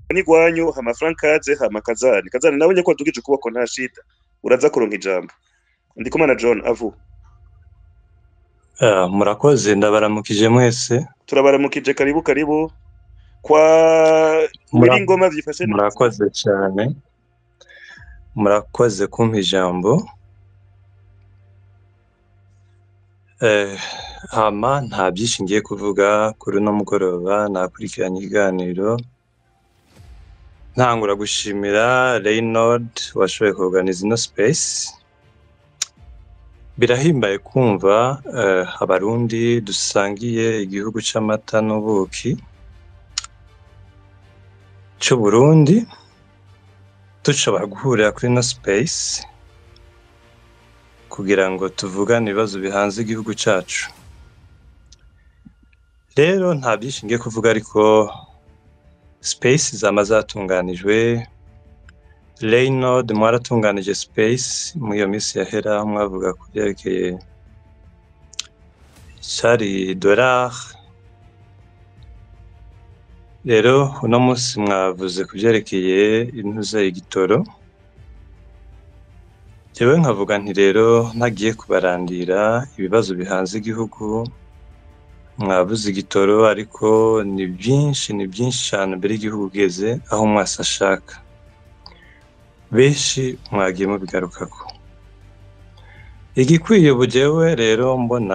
n'igwanyu hama frankaze hama kazani kazani nawe nyeko wadugije ukuboko nta shida uraza kuronka ijambo ndikumana john avu Ah, murakoze ndabaramukije mwese turabaramukije karibu karibu kwa Mura- ngoma vyifashe neza. murakoze cyane murakoze kumpa ijambo Eh, hama nta byinshi ngiye kuvuga kuri uno mugoroba nakurikiranye ikiganiro ntangura gushimira Reynald washoboye kuorganiza ino space birahimbaye kumva eh, abarundi dusangiye igihugu c'amata n'ubuki c'uburundi dushobora guhurira kuri ino space kugira ngo tuvugane ibibazo bihanze igihugu cacu rero nta byinshi ngiye kuvuga ariko space zama zatunganijwe Reynald mwaratunganije space muri iyo minsi yahera mwavuga ku byerekeye cari dollar rero uno munsi mwavuze ku byerekeye intuze igitoro jewe nkavuga nti rero ntagiye kubarandira ibibazo bihanze igihugu mwabuze igitoro ariko ni byinshi ni byinshi cyane mbere igihugu ugeze aho mwasi ashaka benshi mwagiye mubigarukako igikwiye ubu jewe rero mbona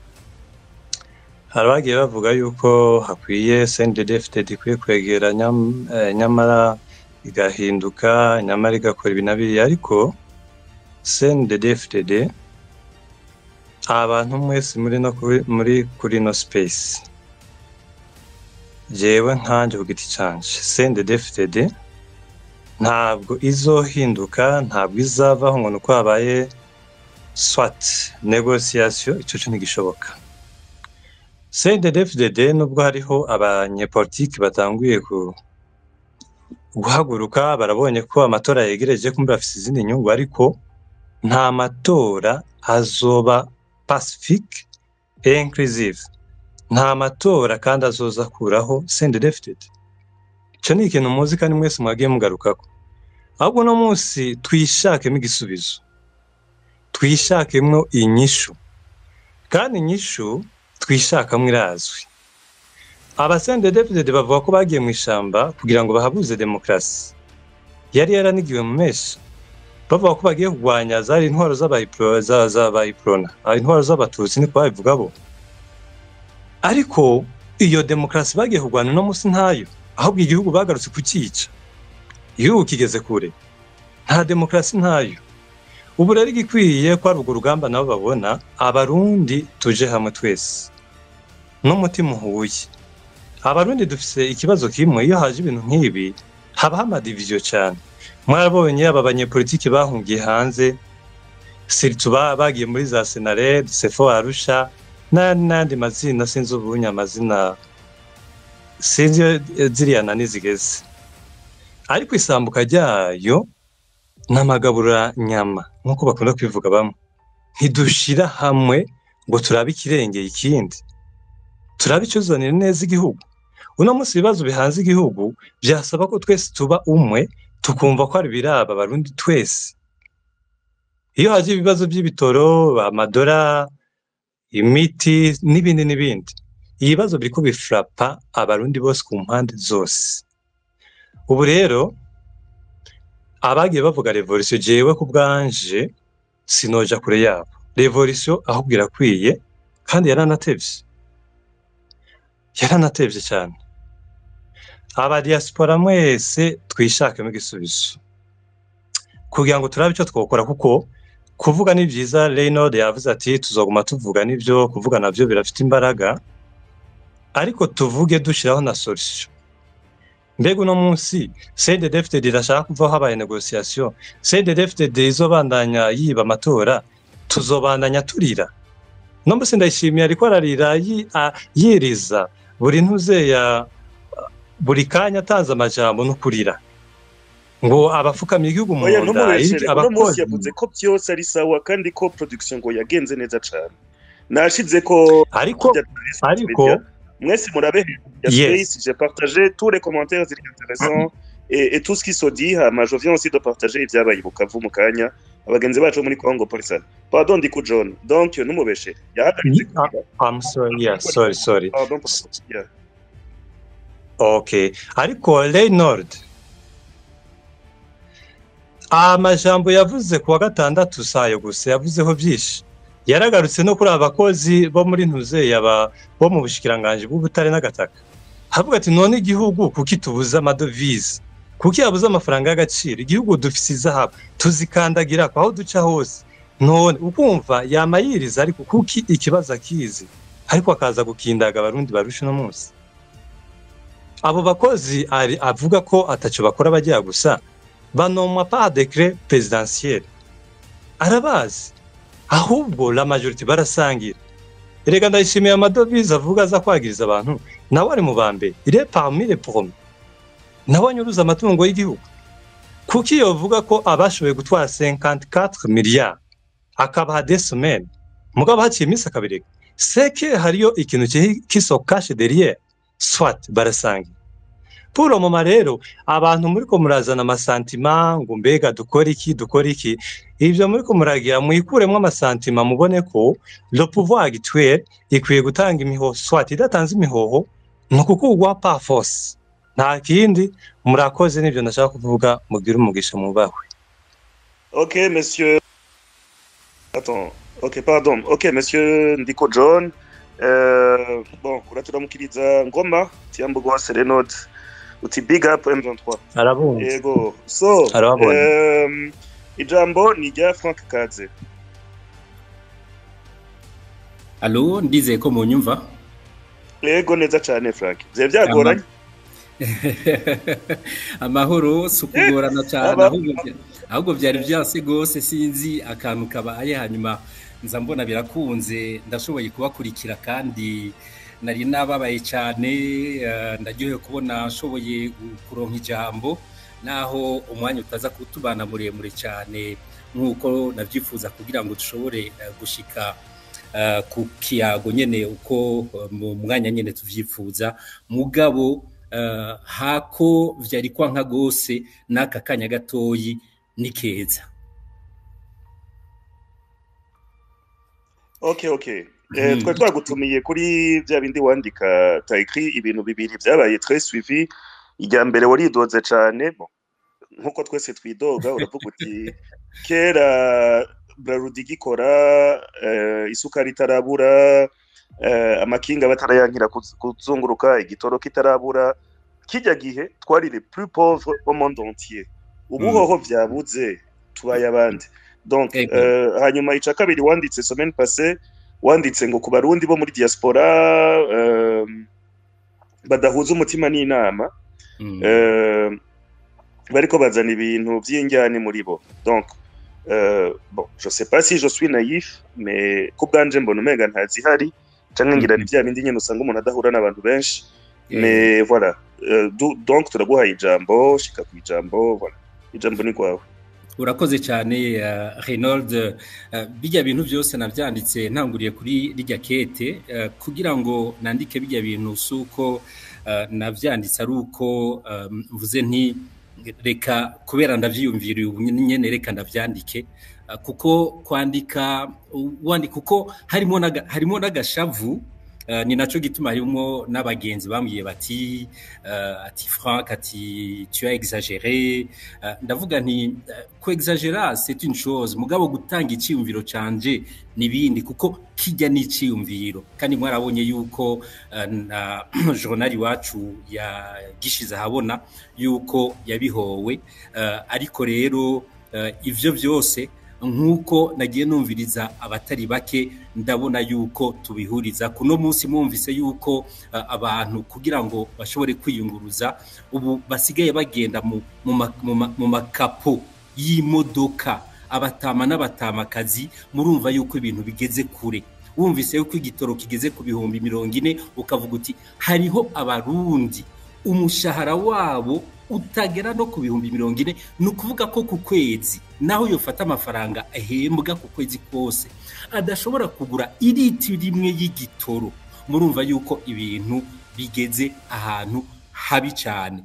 hari abagiye bavuga yuko hakwiye CNDD-FDD ikwiye kwegera nyam- eh, nyamara igahinduka nyamara igakora ibi na biriya ariko CNDD-FDD abantu mwese muri no kuri- muri kuri no space jewe nkanje ku giti canje CNDD-FDD ntabwo izohinduka ntabwo izavaho ngo nuko habaye swat negociation ico co ntigishoboka CNDD-FDD nubwo hariho abanyepolitiki batanguye ku guhaguruka barabonye ko amatora yegereje kumbe bafise izindi nyungu ariko nta matora azoba pacifique et inclusive nta matora kandi azoza akuraho CNDD-FDD ico ni ikintu muzi kandi mwese mwagiye mugarukako ahubwo uno munsi twishakemo igisubizo twishakemwo inyishu kandi inyishu twishakamwo irazwi abasendedefdede bavuga ko bagiye mu ishamba kugira ngo bahabuze demokarasi yari yaranigiwe mu meshi bavuga ko bagiye kurwanya zari intwaro z'abayipro- za- z'abayiprona ah, intwaro z'abatutsi niko babivuga bo ariko iyo demokarasi bagiye kurwana uno munsi ntayo ahubwo igihugu bagarutse kucyica igihugu kigeze kure nta demokarasi ntayo ubu rero igikwiye ko ari urwo rugamba nabo babona abarundi tuje hamwe twese n'umutima uhuye abarundi dufise ikibazo kimwe iyo haje ibintu nk'ibi habaho amadiviziyo cyane mwarabonye aba banyepolitiki bahungiye hanze siritu ba- bagiye muri za senared sefo arusha n'ayandi n'ayandi mazina sinzi ubunye amazina sinzi iyo ziriya nani zigeze ariko isambuka ryayo n'amagabura nyama nk'uko bakunda kubivuga bamwe ntidushira hamwe ngo turabe ikirengeye ikindi turabe icyuzanira neza igihugu uno munsi ibibazo bihanze igihugu byasaba ko twese tuba umwe tukumva ko ari biraba abarundi twese iyo haje ibibazo by'ibitoro amadora imiti n'ibindi n'ibindi ibibazo biriko bifrapa abarundi bose ku mpande zose ubu rero abagiye bavuga revolisiyo jewe ku bwanje sinoja kure yabo revolisiyo ahubwo irakwiye kandi yaranatevye yaranatevye cyane aba diaspora mwese twishakemo igisubizo kugira ngo turabe icyo twokora kuko kuvuga ni byiza Reynald yavuze ati tuzoguma tuvuga nibyo kuvuga navyo birafite imbaraga ariko tuvuge dushiraho na solution mbega uno munsi CNDD-FDD irashaka kuvaho habaye negociation CNDD-FDD izobandanya yiba amatora tuzobandanya turira no munsi ndayishimiye ariko ararira yi- a- yiriza buri ntuzeya buri kanya atanze amajambo no kurira ngo abafukamye igihugu mu oya nda ntumubeshere uno munsi abakozi yavuze ko byose ari sawa kandi ko production ngo yagenze neza cane nashize ko ariko ariko mwese murabe ya Yes. space j'ai partagé tous les commentaires ziri intéressants et, et tout ce qui se dit hama je viens aussi de partager ibyabaye i bukavu mu kanya abagenzi bacu bo muri congo polisa pardon ndiku john donc numubeshe yahagaritse Ah, I'm sorry, yeah, sorry, sorry. pardon yeah. Okay. Ariko Reynord amajambo yavuze ku wa gatandatu sayo gusa yavuzeho byinshi yaragarutse no kuri aba bakozi bo muri ntuzeyi aba bo mu bushikiranganji bw'ubutare n'agataka havuga ati none igihugu kuki tubuze amadovize kuki yabuze amafaranga y'agaciro igihugu dufise izahabu tuzikandagira aho duca hose none ukumva yamayiriza ariko kuki ikibazo akizi ariko akaza gukindaga abarundi barusha uno munsi abo bakozi ari avuga ko ataco bakora bagiye gusa banomwa pa decret presidentiel arabazi ahubwo la majorité barasangira erega ndayishimiye amadovize avuga aza kwagiriza abantu nawe ari mu ba mbere il est parmi les premiers nawe anyuruza amatungo y'igihugu kuki yovuga ko abashoboye gutwara 54 miliyari akabaha des semaines mugabo haciye iminsi akabireka seke hariyo ikintu kiso kashe derrière swat barasangira pour le moment rero abantu muri ko murazana amasantima ngo mbega dukora iki dukora iki ibyo muri ko muragira muyikuremo amasantima mubone ko le pouvoir actuel ikwiye gutanga imihoho swat idatanze imihoho ni ukukugwa pa force nta kindi murakoze nibyo ndashaka kuvuga mugire umugisha mubahwe ok monsieur attends ok pardon ok monsieur ndiko john euh, bon uraturamukiriza ngoma tiyambugo wa serenode uti big up m23 arabumva yego so Arababonye. um, ijambo ni rya frank kaze alo ndizeye ko munyumva yego neza cyane frank byari byagoranye amahoro si ukugorana cyane Aba- ahubwo bya- ahubwo byari byase rwose sinzi akantu kabaye hanyuma nza mbona birakunze ndashoboye kubakurikira kandi nari nababaye cyane eh, ndaryohewe kubona nshoboye kuronka ijambo naho umwanya utaza kutubana muremure cyane nk'uko nabyifuza kugira ngo dushobore eh, gushika eh, ku kiyago nyine uko eh, mu mwanya nyine tuvyifuza mugabo eh, hako vyari kwanka gose n'aka kanya gatoyi ni keza ok ok Eh, twari twagutumiye kuri bya bindi wandika tayikiri ibintu bibiri byabaye très suivi irya mbere waridoze cyane bon, nk'uko twese twidoga uravuga uti kera brarudi igikora eh, isukari itarabura eh, amakinga batarayankira kuz- kuzunguruka igitoro kitarabura kijya gihe twari les plus pauvres au monde entier ubu Mm. hoho byabuze tubaye abandi donc Ego. eh, hanyuma ica kabiri wanditse semaine passée wanditse ngo ku barundi bo muri diaspora eh, badahuza umutima n'inama Mm. euh, bariko bazana ibintu by'injyane muri bo donc euh, bon je sais pas si je suis naïf mais ku bwanje mbona umenga ntazihari canke ngira ni Mhm. bya bindi nyene usanga umuntu adahura n'abantu benshi Eh, mais voilà euh, du- donc turaguhaye ijambo shika ku ijambo voilà ijambo ni kwawe urakoze cyane uh, Reynold uh, bijya bintu byose nabyanditse ntanguriye kuri rijya kete uh, kugira ngo nandike bijya bintu suko uh, navyanditse ari uko um, mvuze nti reka kubera ndavyiyumviriye ubu nyene reka ndavyandike uh, kuko kwandika wandika kuko harimo naga, harimo n'agashavu Uh, ni naco gituma harimo n'abagenzi bambwiye bati uh, ati Frank ati tu as exagéré uh, ndavuga nti uh, ku exagera c'est une chose mugabo gutanga iciyumviro canje nibindi kuko kijya n'iciyumviro kandi mwarabonye yuko uh, na journal wacu yagishize ahabona yuko yabihowe uh, ariko rero uh, ivyo byose nk'uko nagiye numviriza abatari bake ndabona yuko tubihuriza kuno munsi mwumvise yuko uh, abantu kugira ngo bashobore kwiyunguruza ubu basigaye bagenda mu, mu, ma, mu, ma, mu makapo y'imodoka abatama n'abatamakazi murumva yuko ibintu bigeze kure wumvise yuko igitoro kigeze ku bihumbi mirongo ine ukavuga uti hariho abarundi umushahara wabo utagera no ku bihumbi mirongo ine ni ukuvuga ko ku kwezi naho yofata amafaranga ahembwa ku kwezi kose adashobora kugura iriti rimwe y'igitoro murumva yuko ibintu bigeze ahantu habi cyane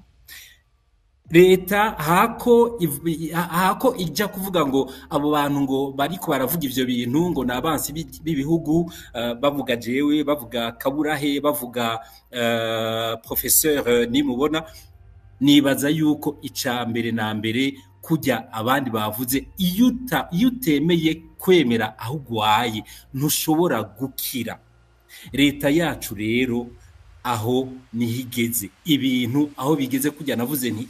leta hako iv- hako ijya kuvuga ngo abo bantu ngo bariko baravuga ivyo bintu ngo ni abansi b'i- b'ibihugu eh, bavuga jewe bavuga kaburahe bavuga eh, professeur eh, nimubona nibaza yuko ica mbere na mbere kujya abandi bavuze iyo uta- iyo utemeye kwemera aho ugwaye ntushobora gukira leta yacu rero aho niho igeze ibintu aho bigeze kujya navuze nti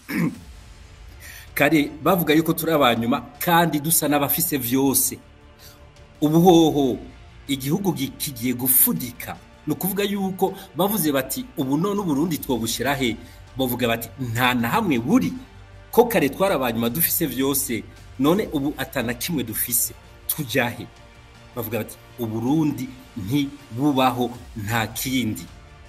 kare bavuga yuko turi abanyuma kandi dusa n'abafise vyose ubuhoho igihugu gi- kigiye gufudika ni ukuvuga yuko bavuze bati ubu none uburundi twobushyira he bavuga bati nta na hamwe buri ko kare twari abanyuma dufise vyose none ubu atana kimwe dufise tujya he bavuga bati uburundi ntibubaho nta kindi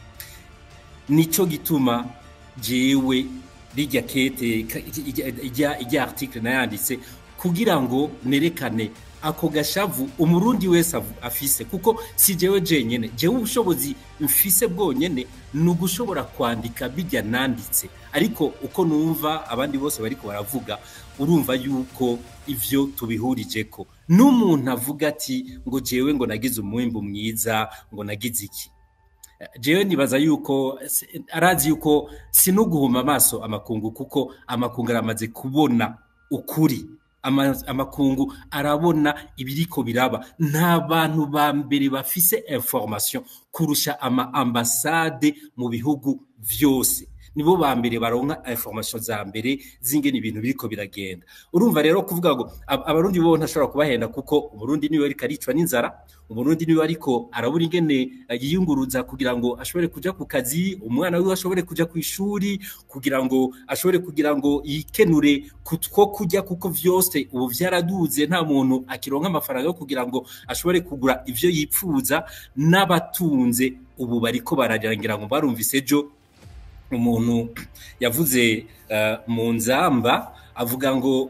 nico gituma jewe rijya kete ka- ijya- ijya ijya article nayanditse kugira ngo nerekane ako gashavu umurundi wese avu- afise kuko si jewe jenyene jewe ubushobozi mfise bwonyene ni ugushobora kwandika bijya nanditse ariko uko numva abandi bose bariko baravuga urumva yuko ivyo tubihurijeko n'umuntu avuga ati ngo jewe ngo nagize umwimbu mwiza ngo nagize iki jewe nibaza yuko si- arazi yuko sinuguhuma amaso amakungu kuko amakungu aramaze kubona ukuri Ama- amakungu arabona ibiriko biraba nta bantu ba mbere bafise information kurusha ama ambasade mu bihugu vyose nibo ba mbere baronka information za mbere zingene ibintu biriko biragenda urumva rero kuvuga ngo ab- abarundi bo ntashobora kubahenda kuko umurundi niwe ariko aricwa n'inzara umurundi niwe ariko arabura ingene eh, yiyunguruza kugira ngo ashobore kuja ku kazi umwana wiwe ashobore kuja ku ishuri kugira ngo ashobore kugira ngo yikenure kutwo kurya kuko vyose ubu vyaraduze nta muntu akironka amafaranga yo kugira ngo ashobore kugura ivyo yipfuza n'abatunze ubu bariko bararangira ngo barumvise ejo umuntu yavuze eh, mu nzamba avuga ngo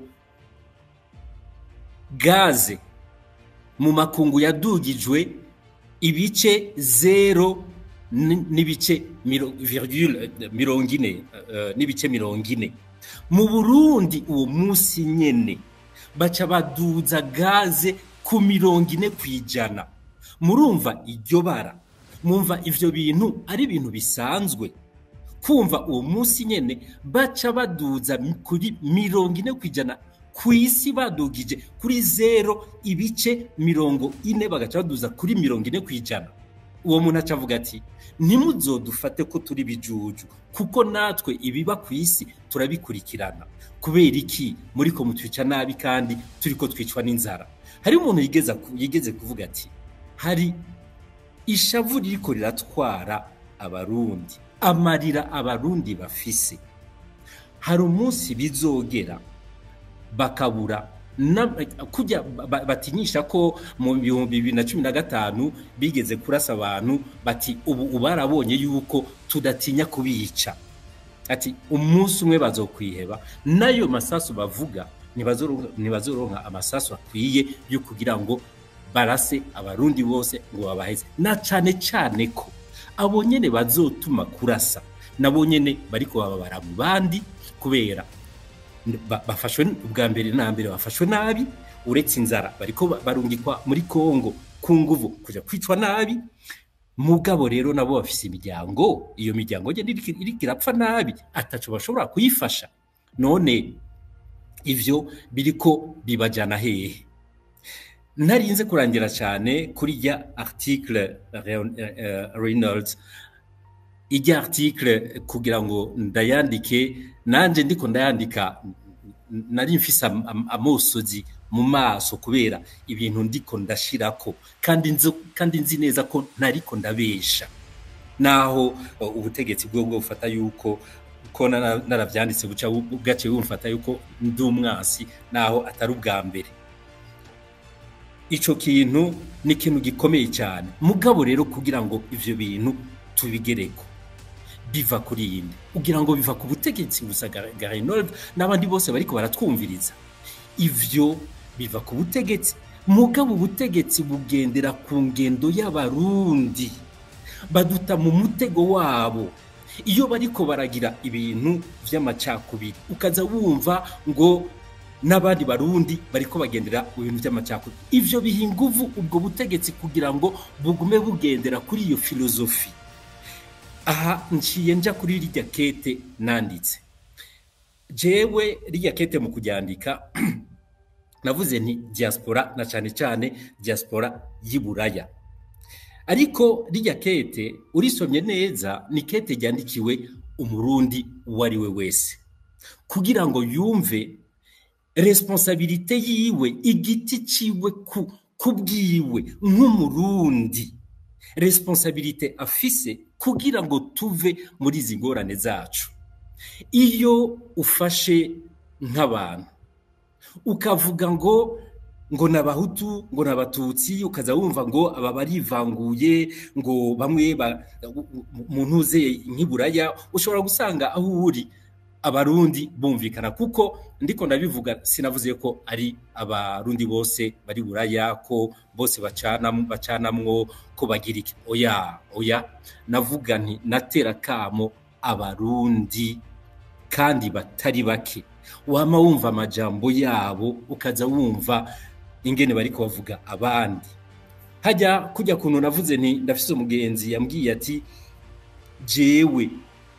gaze mu makungu yadugijwe ibice zero n- n'ibice miro- virgule eh, mirongo ine eh, n'ibice mirongo ine mu burundi uwo munsi nyene baca baduza gaze ku mirongo ine ku ijana murumva iryo bara mwumva ivyo bintu ari ibintu bisanzwe kumva uwo munsi nyene baca baduza mi- kuri mirongo ine ku ijana ku isi badugije kuri zero ibice mirongo ine bagaca baduza kuri mirongo ine ku ijana uwo muntu aca avuga ati ntimuzodufate ko turi bijuju kuko natwe ibiba ku isi turabikurikirana kubera iki muri ko mutwica nabi kandi turi ko twicwa n'inzara hari umuntu yigeze ku- yigeze kuvuga ati hari ishavu ririko riratwara abarundi amarira abarundi bafise hari umunsi bizogera bakabura na- kujya ba- batinyisha ko mu bihumbi bibiri na cumi na gatanu bigeze kurasa abantu bati ubu ubu barabonye yuko tudatinya kubica ati umunsi umwe bazokwiheba n'ayo masasu bavuga ntibazoro- ntibazoronka amasasu akwiye yo kugira ngo barase abarundi bose ngo babaheze na cane cane ko abo nyene bazotuma kurasa nabo nyene bariko bababara mu bandi kubera ba- bafashwe ubwa mbere na mbere bafashwe nabi uretse inzara bariko ba- barungikwa muri Kongo ku nguvu kuja kwicwa nabi mugabo rero nabo bafise imiryango iyo miryango nyene iriko iriko irapfa nabi ataco bashobora kuyifasha none ivyo biriko bibajana hehe ntarinze kurangira cyane kuri ya article Reon- eh, eh, Reynolds ijya article kugira ngo ndayandike nanje ndiko ndayandika n- nari mfise am- am- amosozi mu maso kubera ibintu ndiko ndashirako kandi nzi kandi nzi neza ko ntariko ndabesha naho uh, ubutegetsi bwo bwo bufata yuko ko nara- naravyanditse buca bu- bwaciye bumfata yuko ndi umwasi naho atari ubwa mbere ico kintu ni ikintu gikomeye cyane mugabo rero kugira ngo ivyo bintu tubigereko biva kuri yindi kugira ngo biva ku butegetsi gusa Garinold n'abandi bose bariko baratwumviriza ivyo biva ku butegetsi mugabo ubutegetsi bugendera ku ngendo y'abarundi baduta mu mutego wabo iyo bariko baragira ibintu vy'amacakubiri ukaza wumva ngo n'abandi barundi bariko bagendera mu bintu by'amacakubiri ivyo biha inguvu ubwo butegetsi kugira ngo bugume bugendera kuri iyo filozofi aha nciye nja kuri rirya kete nanditse jewe rirya kete mu kuryandika navuze nti diaspora na cyane cyane diaspora y'iburaya ariko rirya kete urisomye neza ni kete ryandikiwe umurundi uwo ari we wese kugira ngo yumve responsabilite yiwe igiti ciwe ku kubwiwe nk'umurundi responsabilite afise kugira ngo tuve muri izi ngorane zacu iyo ufashe nk'abantu ukavuga ngo ngo ni abahutu ngo ni abatutsi ukaza wumva ngo aba barivanguye ngo bamwe mu ntuze nk'iburaya ushobora gusanga aho uri abarundi bumvikana kuko ndiko ndabivuga sinavuze ko ari abarundi bose bari buraya ko bose bacanamwo ko bagira iki oya oya navuga nti natera kamo abarundi kandi batari bake wama wumva amajambo yabo ukaza wumva ingene bariko bavuga abandi hajya kujya kuntu navuze nti ndafise umugenzi yambwiye ati jewe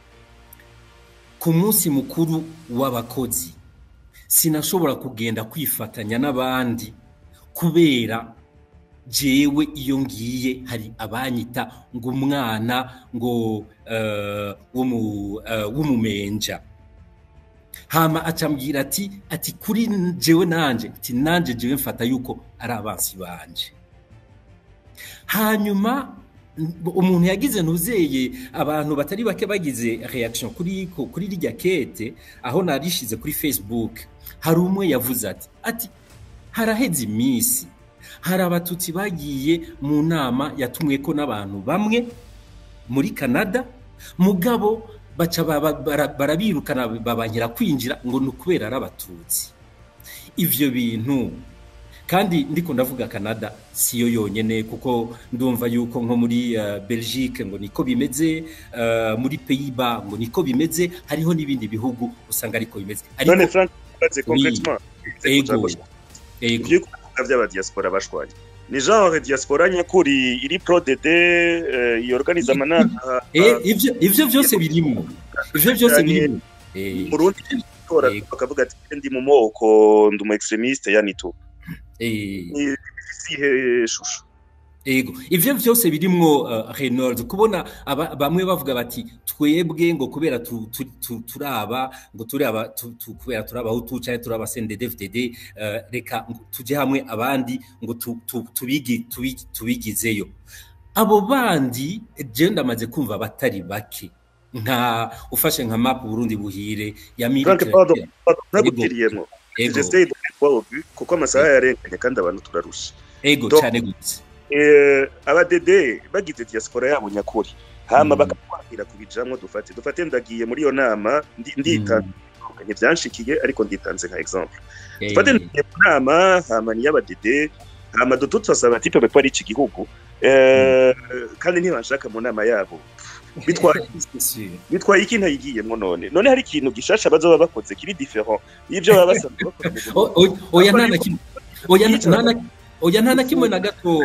ku munsi mukuru w'abakozi sinashobora kugenda kwifatanya n'abandi kubera jewe iyo ngiye hari abanyita ngo umwana ngo w'umumenja hama acambwira ati ati kuri jewe nanje ati nanje jewe mfata yuko ari abansi banje hanyuma umuntu yagize ntuzeye abantu batari bake bagize reaction kuri kuri rirya kete aho narishize kuri facebook hari umwe yavuze ati ati haraheze iminsi hari abatutsi bagiye mu nama yatumweko n'abantu bamwe muri canada mugabo baca barabirukana babankira kwinjira ngo ni ukubera ari abatutsi ivyo bintu kandi ndiko ndavuga canada siyo yonyene kuko ndumva yuko nko muri uh, belgique ngo niko bimeze uh, muri pays-bas ngo niko bimeze hariho n'ibindi bihugu usanga ariko bimeze none frank baze concrètement ego ego by'abadiaspora bashwanye ni genre diaspora nyakuri iri pro dd uh, yorganiza amanama ivyo ivyo byose birimo ivyo byose birimo murundi tora bakavuga ati ndi mu moko ndi umu extremiste yanito isihe shusho ego ivyo vyose birimwo uh, Reynolds kubona bamwe bavuga bati twebwe ngo kubera turaba ngo turaba kubera turaba hutu cyane turaba CNDD-FDD uh, reka tuje hamwe abandi ngo tubigi tubigizeyo abo bandi je ndamaze kumva batari bake nka ufashe nka map Burundi buhire ya militaire nagutiriyeemo j'essaye de voir kuko amasaha yarenganye kandi abantu turarusha ego cyane gutse abadede bagize diaspora yabo nyakuri hama bakatwakira kubijamwo dufate dufate ndagiye muri iyo nama nditanze vyanshikiye ariko nditanze nka exemple dufate ndagiye mu nama hama ni y'abadede hama dutu turasaba tipe bakora iki gihugu kandi ntibanshaka mu nama yabo bitwaye iki ntayigiyemo none none hari ikintu gishasha bazoba bakoze kiri different y'ibyo baba basanzwe bakora oya nta na kimwe oya nta na kimwe na gato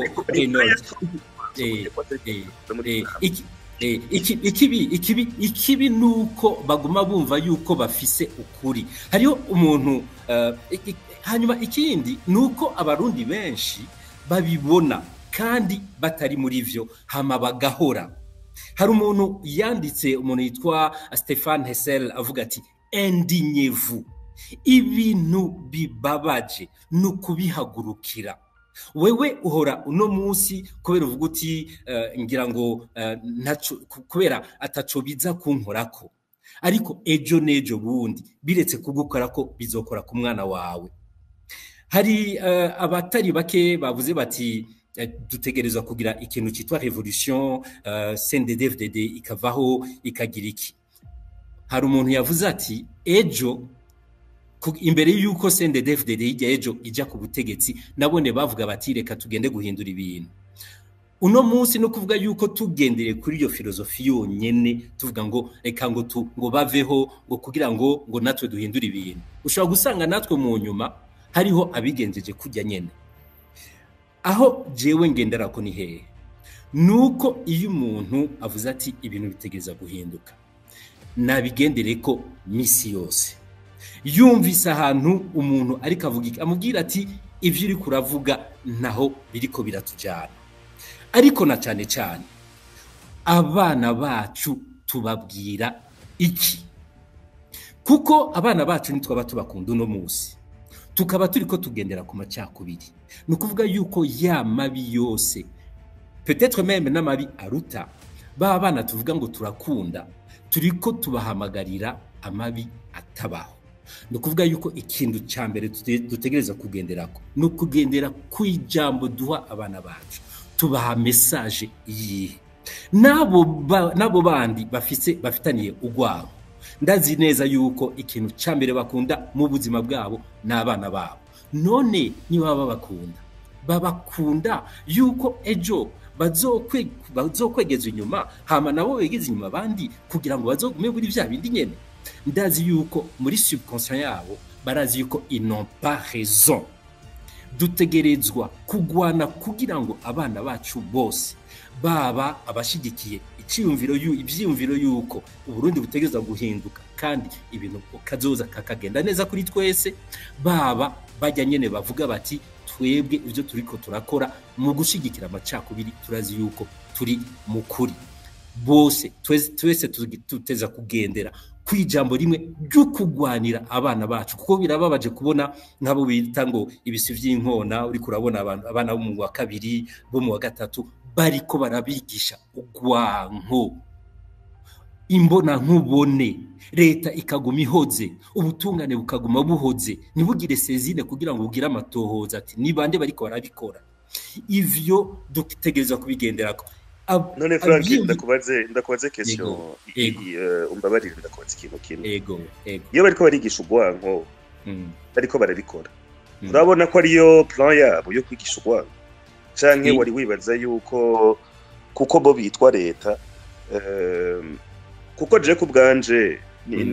ikibi ikibi ikibi ni uko baguma bumva yuko bafise ukuri hariho umuntu hanyuma ikindi ni uko abarundi benshi babibona kandi batari muri byo hama bagahora hari umuntu yanditse umuntu yitwa Stefan Hessel avuga ati endinyevu ibintu bibabaje ni ukubihagurukira wewe uhora uno munsi kubera uvuga uti ngira ngo kubera ataco biza kunkorako ariko ejo n'ejo bundi biretse kugukora ko bizokora ku mwana wawe hari abatari bake bavuze bati dutegerezwa kugira ikintu cyitwa revolution CNDD-FDD ikavaho ikagira iki hari umuntu yavuze ati ejo imbere y'uko CNDD-FDD hirya ejo ijya ku butegetsi nabone bavuga bati reka tugende guhindura ibintu uno munsi no kuvuga yuko tugendere kuri iyo filozofi yonyene tuvuga ngo reka ngo tu ngo baveho ngo kugira ngo ngo natwe duhindure ibintu ushobora gusanga natwe mu nyuma hariho abigenjeje kujya nyene aho jewe ngendera ko ni hehe nuko iyo umuntu avuze ati ibintu bitegereza guhinduka nabigendere ko misi yose yumvise ahantu umuntu ariko avuga iki amubwira ati ibyo uri kuravuga naho biriko biratujyana ariko na cyane cyane abana bacu tubabwira iki kuko abana bacu ntitwaba tubakunda uno munsi tukaba turi ko tugendera ku macakubiri ni ukuvuga yuko ya mabi yose petetre meme n'amabi aruta ba bana tuvuga ngo turakunda turi ko tubahamagarira amabi atabaho ni ukuvuga yuko ikintu cya mbere dutegereza kugenderako ni ukugendera ku ijambo duha abana bacu tubaha mesaje yihe n'abo bandi bafitaniye urwabo ndazi neza yuko ikintu cya mbere bakunda mu buzima bwabo ni abana babo none niba babakunda babakunda yuko ejo bazokwegeza inyuma hama nabo begeze inyuma abandi kugira ngo bazogume muri bya bindi nyene ndazi yuko muri subconscient yabo barazi yuko ils n'ont pas raison dutegerezwa kugwana kugira ngo abana bacu bose baba abashigikiye icyiyumviro ibyiyumviro yuko uburundi butegereza guhinduka kandi ibintu kazoza kakagenda neza kuri twese baba bajya nyene bavuga bati twebwe ibyo turiko turakora mu gushigikira amacakubiri turazi yuko turi mu kuri bose twese tuteza kugendera ku ijambo rimwe ryo kugwanira abana bacu kuko birababaje kubona nk'abo bita ngo ibisi by'inkona uri kurabona abana bo mu wa kabiri bo mu wa gatatu bariko barabigisha ugwanko imbona nkubone leta ikaguma ihoze ubutungane bukaguma buhoze ntibugire sezine kugira ngo bugire amatohoza ati ni bande bariko barabikora ivyo dutegerezwa kubigenderako none frank ndakubaze ndakubaze question umbabarire ndakubaza ikintu kimwe ego ego iyo bariko barigisha urwanko bariko barabikora urabona ko ariyo plan yabo yo kwigisha urwanko canke wari wibaza yuko kuko bo bitwa leta kuko je ku bwanje ni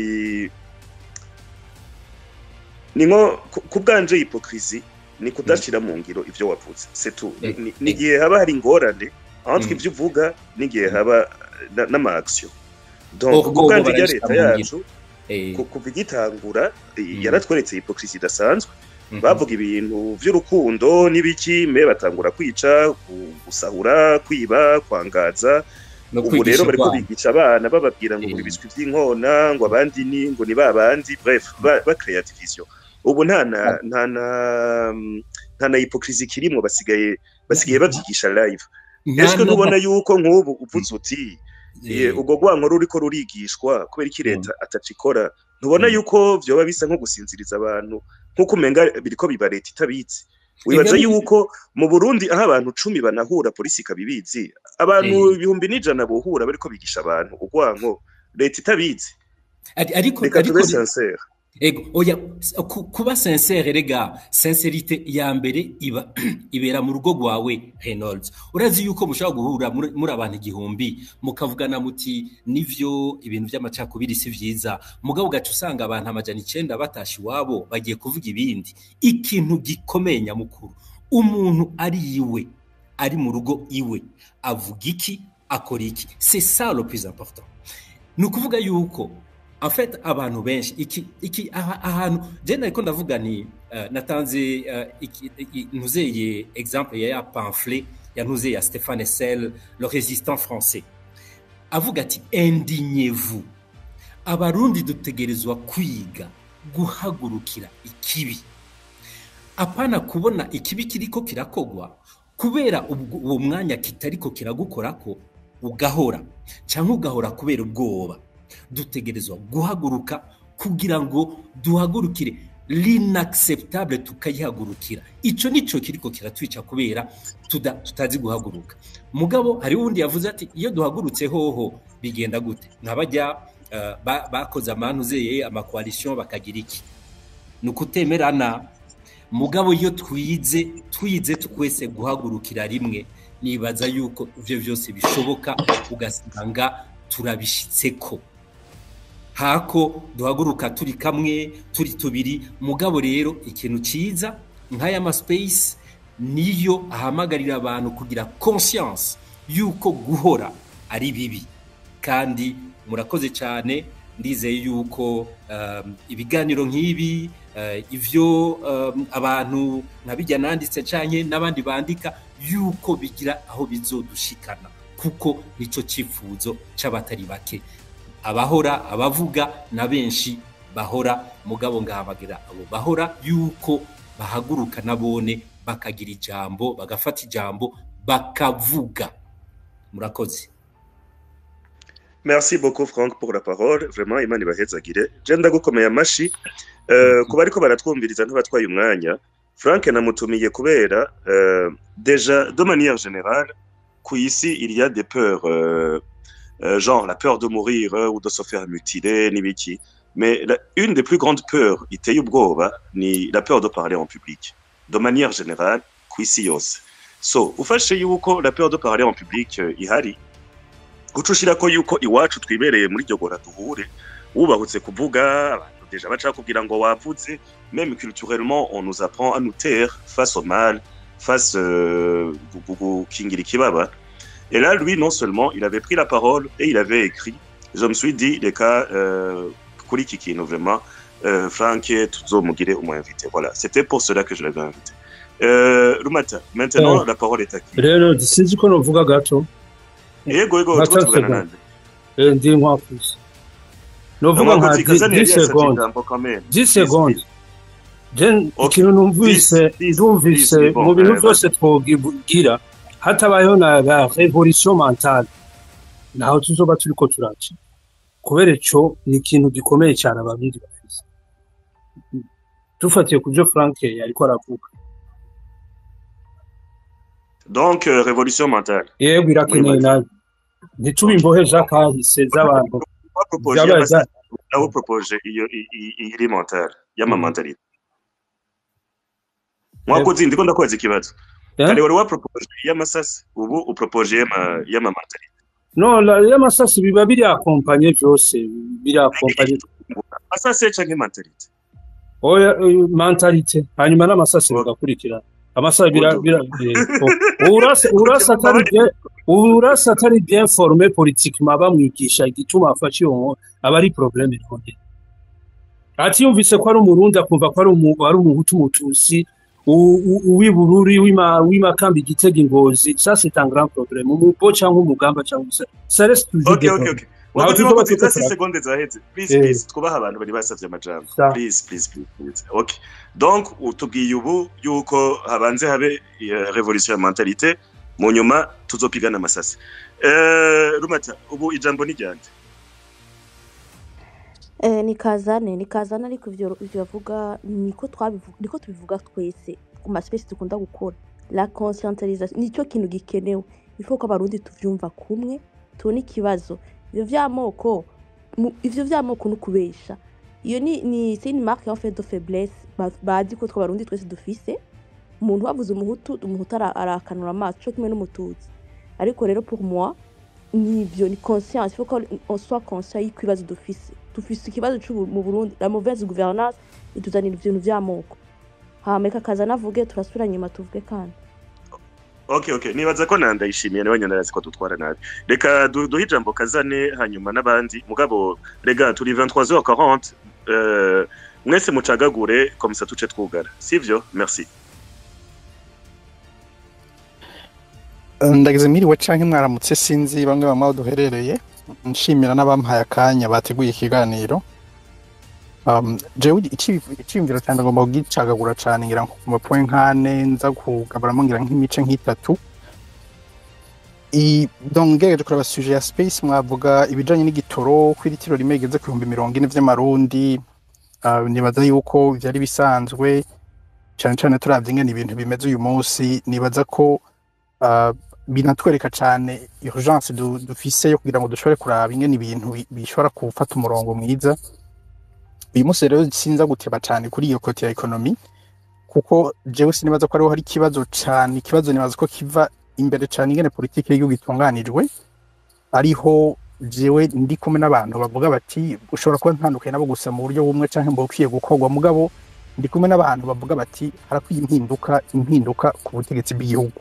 ni nko ku bwanje hypocrisie ni kudashira mu ngiro ivyo wavuze c'est tout ni igihe haba hari ingorane entre ivyo uvuga n'igihe haba n'ama-action donc ku bwanje rya leta yacu kuva igitangura yaratweretse hypocrisie idasanzwe bavuga ibintu vy'urukundo n'ibiki me batangura kwica gusahura kwiba kwangaza ubu rero bariko bigisha abana bababwira ngo buri biswi vy'inkona ngo abandi ni ngo ni babandi bref bakrea division ubu nta na nta na nta na hypocrisie kirimo basigaye basigaye bavyigisha live eske ntubona yuko nk'ubu uvuze uti ubwo rwanko ruriko rurigishwa kubera iki leta atacikora ntubona yuko vyoba bisa nko gusinziriza abantu nk'uko umenga biriko biba leta itabitse wibaza yuko mu burundi aho abantu cumi banahura polisi ikabibizi abantu ibihumbi n'ijana bohura bariko bigisha abantu urwanko leta itabizi reka tube sincere ego oya kuba sincere rega sincerite ya mbere iba ibera mu rugo rwawe Reynolds urazi yuko mushobora guhura muri abantu igihumbi mukavugana muti nivyo ibintu by'amacakubiri si vyiza mugabo gacu usanga abantu amajana icenda batashi iwabo bagiye kuvuga ibindi ikintu gikomeye nyamukuru umuntu ari iwe ari mu rugo iwe avuga iki akora iki c'est ça le plus important ni ukuvuga yuko en fait abantu benshi iki iki ahantu je nariko ndavuga ni uh, natanze uh, ntuzeye exemple ya ya pamphlet ya ntuzeye ya Stéphane Essel le résistant français avuga ati indignez-vous abarundi dutegerezwa kwiga guhagurukira ikibi apana kubona ikibi kiriko kirakogwa kubera uwo mwanya kitariko kiragukorako ugahora cyangwa ugahora kubera ubwoba dutegerezwa guhaguruka kugira ngo duhagurukire l'inacceptable tukayihagurukira ico nico kiriko kiratwica kubera tuda, tutazi guhaguruka mugabo hari uwundi yavuze ati iyo duhagurutse hoho bigenda gute nkabajya uh, bakoze ba amanuzeye amakoalition bakagira iki ni ukutemerana mugabo iyo twize twize twese guhagurukira rimwe nibaza yuko ivyo vyose bishoboka ugasanga turabishitseko hako duhaguruka turi kamwe turi tubiri mugabo rero ikintu ciza nk'aya ma space niyo ahamagarira abantu kugira conscience yuko guhora ari bibi kandi murakoze cyane ndizeye yuko um, ibiganiro nk'ibi uh, ivyo um, abantu nkabijya nanditse canke n'abandi bandika yuko bigira aho bizodushikana kuko nico cifuzo c'abatari bake abahora abavuga na benshi bahora mugabo ngahamagira abo bahora yuko bahaguruka nabone bakagira ijambo bagafata ijambo bakavuga murakoze merci beaucoup frank pour la parole vraiment imana ibahezagire je ndagukomeye amashi uh, kuba ariko baratwumviriza ntabatwaye umwanya frank namutumiye kubera uh, déjà de manière générale ku isi il y a des peurs uh, uh, genre la peur de mourir uh, ou de se faire mutiler n'ibiki mais la, une des plus grandes peurs iteye ubwoba ni la peur de parler en public de manière générale ku isi yose so ufashe yuko la peur de parler en public uh, ihari guca ushirako yuko iwacu twibereye muri iryo gora duhure wubahutse kuvuga abantu deja baca kugira ngo wavuze même culturellement on nous apprend à nous taire face au mal face euh, gukingira ikibaba et là lui non seulement il avait pris la parole et il avait écrit je me suis dit reka euh, kuri iki kintu vraiment euh, Frank tuzomugire umwinvité voilà c'était pour cela que je l'avais invité euh, Rumata maintenant la parole est à qui rero sinzi ko novuga gato yego yego tuko tuvugana nande ndi nkwakuze novuga nka 10 seconde 10 seconde je ikintu numvise ndumvise mu bintu byose twogira hatabayeho na la revolution mentale naho tuzoba turiko turaca kubera ico ni ikintu gikomeye cyane ababiri bafise dufatiye ku byo frank yariko aravuga donc euh, révolution mentale yego irakeneye nabi ntitube imbohe z'akahise z'abantu aho propoje iyo iri mentale y'ama mentalite mwakoze ndiko ndakubaza ikibazo kare wari wapropoje y'amasasi ubu upropoje y'ama mentalite no y'amasasi biba biri akompanye byose biri akompanye amasasi canke mentalite oya mentalite hanyuma n'amasasi bagakurikirana amasaha bira bira urasa urasa atari bien urasa atari bien formé politiquement bamwigisha igituma afashe iyo aba ari problème ikomeye ati yumvise ko ari umurundi akumva ko ari ari umuhutu umutusi uw'ibururi w'imakambi igitega ingozi ça c'est un grand problème umubo cyangwa umugamba cyangwa ça reste toujours okay, okay, okay. wakoze si seconde zaheze please please twubaha abantu bari basavye amajambo please please please okay donc utubwiye ubu yuko habanze habe revolution ya mentalite mu nyuma tuzopigana amasasi uh, rumata ubu ijambo ni ryande Eh, ni kazane ni kazane ariko ivyo ivyo bavuga niko twabivuga niko tubivuga twese ku maspesi dukunda gukora la conscientisation nicyo kintu gikenewe ifuko ko abarundi tuvyumva kumwe tubona ikibazo ivyo vy'amoko ivyo vy'amoko no kubesha iyo ni ni c'est une marque en fait de faiblesse bazi ko twabarundi twese dufise umuntu wavuze umuhutu umuhutu arakanura amaso cyo kimwe n'umututsi ariko rero pour moi nivyo ni conscience il faut qu'on soit conscient y'ikibazo dufise dufise ikibazo mu Burundi la mauvaise gouvernance ituzanira ibintu vy'amoko hameka kaza navuge turasubira nyuma tuvuge kandi okay okay nibaza ko nandayishimiye nawe nyandarazi ko dutwara nabi reka duhe ijambo kazane hanyuma n'abandi mugabo rega turi 23h40 euh, mwese mucagagure komisa tuce twugara sivyo merci ndagize mwiriwe canke mwaramutse sinzi bamwe bamwe duherereye nshimira n'abampaye akanya bateguye ikiganiro jewe iciyumviro cyane ngomba kugicagagura cane ngira ku mapoint nkane nza kugaburamo ngira nk'imice nk'itatu donc ngerageje kureba suje ya space mwavuga ibijanye n'igitoro ko iritiro rimwe rigeze ku bihumbi mirongo ine vy'amarundi nibaza yuko vyari bisanzwe cane cane turavye ingene ibintu bimeze uyu munsi nibaza ko binatwereka cyane urgence dufise yo kugira ngo dushobore kuraba ingene ibintu bishobora gufata umurongo mwiza uyu munsi rero sinza guteba cyane kuri iyo kote ya ekonomi kuko jewe sinibaza ko ariho hari ikibazo cyane ikibazo nibaza ko kiva imbere cyane ingene politiki y'igihugu itunganijwe ariho jewe ndi kumwe n'abantu bavuga bati ushobora kuba ntandukanye nabo gusa mu buryo bumwe cyangwa mu bukwiye gukorwa mugabo ndi kumwe n'abantu bavuga bati harakwiye impinduka impinduka ku butegetsi bw'igihugu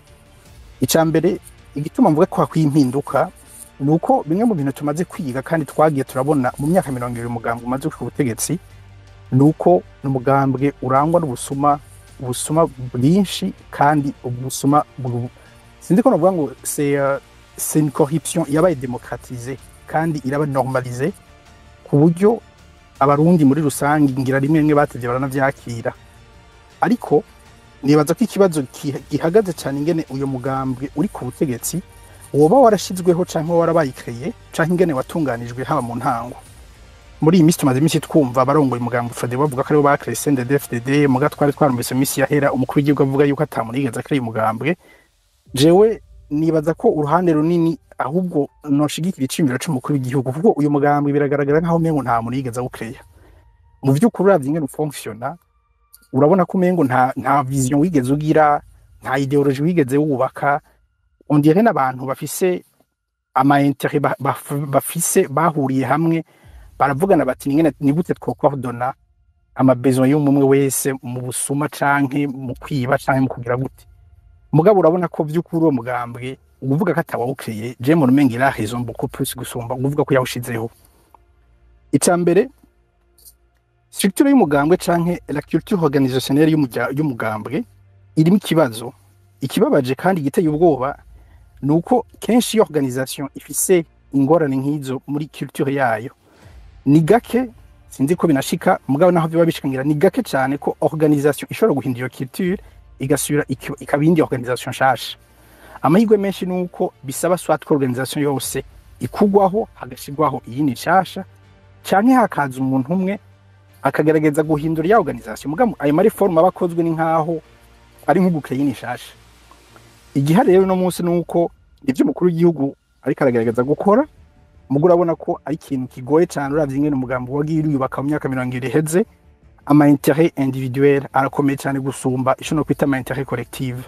icya mbere igituma mvuga ko hakwiye impinduka ni uko bimwe mu bintu tumaze kwiga kandi twagiye turabona mu myaka mirongo ibiri umugambi umaze ku butegetsi ni uko ni umugambwe urangwa n'ubusuma ubusuma bwinshi kandi ubusuma bwu- sinzi ko navuga ngo c'est euh, c'est une corruption yabaye démocratisée kandi iraba normalisée ku buryo abarundi muri rusange ngira rimwe rimwe batevye baranavyakira ariko nibaza ko ikibazo ki- gihagaze cyane ingene uyu mugambwe uri ku butegetsi woba warashizweho canke warabayikeye canke ingene watunganijwe haba mu ntango muri iyi minsi tumaze iminsi twumva abarongoye umugambwe fade bavuga ko aribo bakreye CNDD-FDD muga twari twarumvise mu minsi yahera umukuru w'igihugu avuga yuko atamunigeze akreye umugambwe jewe nibaza ko uruhande runini ahubwo noshigikira iciyumviro c'umukuru w'igihugu kuko uyu mugambwe biragaragara nk'aho umengo nta muntu yigeze awukeya mu vy'ukuri uravye ingene ufonctiona urabona ko umengo nta nta vision wigeze ugira nta ideologie wigeze wubaka on dirait n'abantu bafise ama intérêt ba- baf- bafise bahuriye hamwe baravugana bati ningene ni gute twocoordona ama besoin y'umwe wese mu busuma canke mu kwiba canke mu kugira gute mugabo urabona ko vy'ukuri uwo mugambwe uvuga ko atawawukeye je mu rumenga ira raison beaucoup plus gusumba uvuga ko yawushizeho ica mbere structure y'umugambwe canke la culture organisationnelle y'umurya- y'umugambwe irimo ikibazo ikibabaje kandi giteye ubwoba ni uko kenshi iyo organisation ifise ingorane nk'izo muri culture yayo ni gake sinzi ko binashika mugabo naho biba bishikangira ni gake cyane ko organisation ishobora guhindura iyo culture igasubira iki- ikaba iyindi organisation nshasha amahirwe menshi ni uko bisaba swat ko organisation yose ikugwaho hagashirwaho iyindi nshasha canke hakaza umuntu umwe akagerageza guhindura ya organisation mugabo ayo mariforme aba akozwe ni nkaho ari nk'ugukeye nishasha igihari rero no munsi ni uko ibyo umukuru w'igihugu ariko aragerageza gukora mugo urabona ko ari ikintu kigoye cyane uravye ingene umugambi wagiye uriyubaka mu myaka mirongo ibiri iheze ama intérêt individuel arakomeye cyane gusumba ico no kwita ama intérêt collective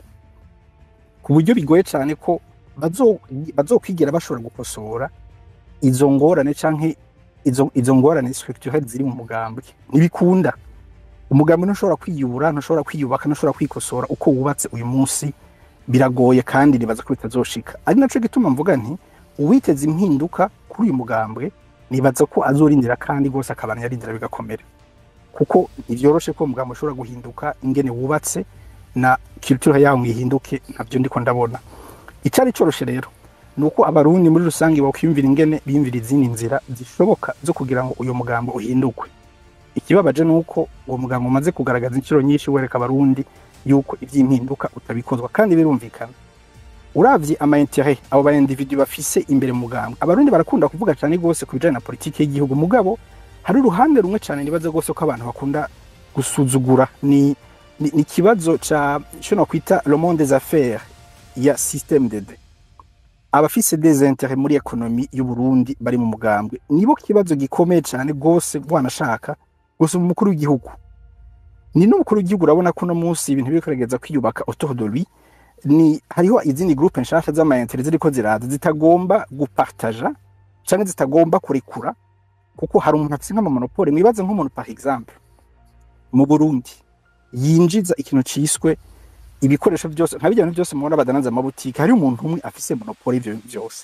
ku buryo bigoye cyane ko bazo- bazokwigira bashobora gukosora izo ngorane canke izo, izo ngorane structurelles ziri mu mugambi ntibikunda umugambi ntushobora kwiyubura ntushobora kwiyubaka ntushobora kwikosora uko wubatse uyu munsi biragoye kandi nibaza ko bitazoshika ari naco gituma mvuga nti uwiteze impinduka kuri uyu mugambwe nibaza ko azorindira kandi rwose akabana yarindira bigakomera kuko ntivyoroshe ko umugambi ushobora guhinduka ingene wubatse na culture yawo ngo ihinduke ntabyo ndiko ndabona icari coroshe rero ni uko abarundi muri rusange bokwiyumvira ingene biyumvira izindi nzira zishoboka zo kugira ngo uyu mugambi uhindukwe ikibabaje ni uko uwo mugambi umaze kugaragaza inshuro nyinshi wereka abarundi yuko ivy'impinduka utabikozwa kandi birumvikana uravye ama intérêt abo ba individu bafise imbere mu mugambi abarundi barakunda kuvuga cyane gose ku bijanye na politiki y'igihugu mugabo hari uruhande rumwe cyane nibaza gose ko abantu bakunda gusuzugura ni ni ni ikibazo ca ico nokwita le monde des affaires ya système DD abafise des intérêts muri ekonomi y'u Burundi bari mu mugambwe nibo kibazo gikomeye cyane gose bwanashaka gusa umukuru w'igihugu ni n'umukuru w'igihugu urabona ko no munsi ibintu biri kugerageza kwiyubaka autour de lui ni hariho izindi groupe nshasha z'amayintere ziriko ziraza zitagomba gupartaja canke zitagomba kurekura kuko hari umuntu afise nk'amamonopole mwibaze nk'umuntu par exemple mu Burundi yinjiza ikintu ciswe ibikoresho byose nka bijya bintu byose mubona badanaza amabutike hari umuntu umwe afise monopole y'ivyo bintu byose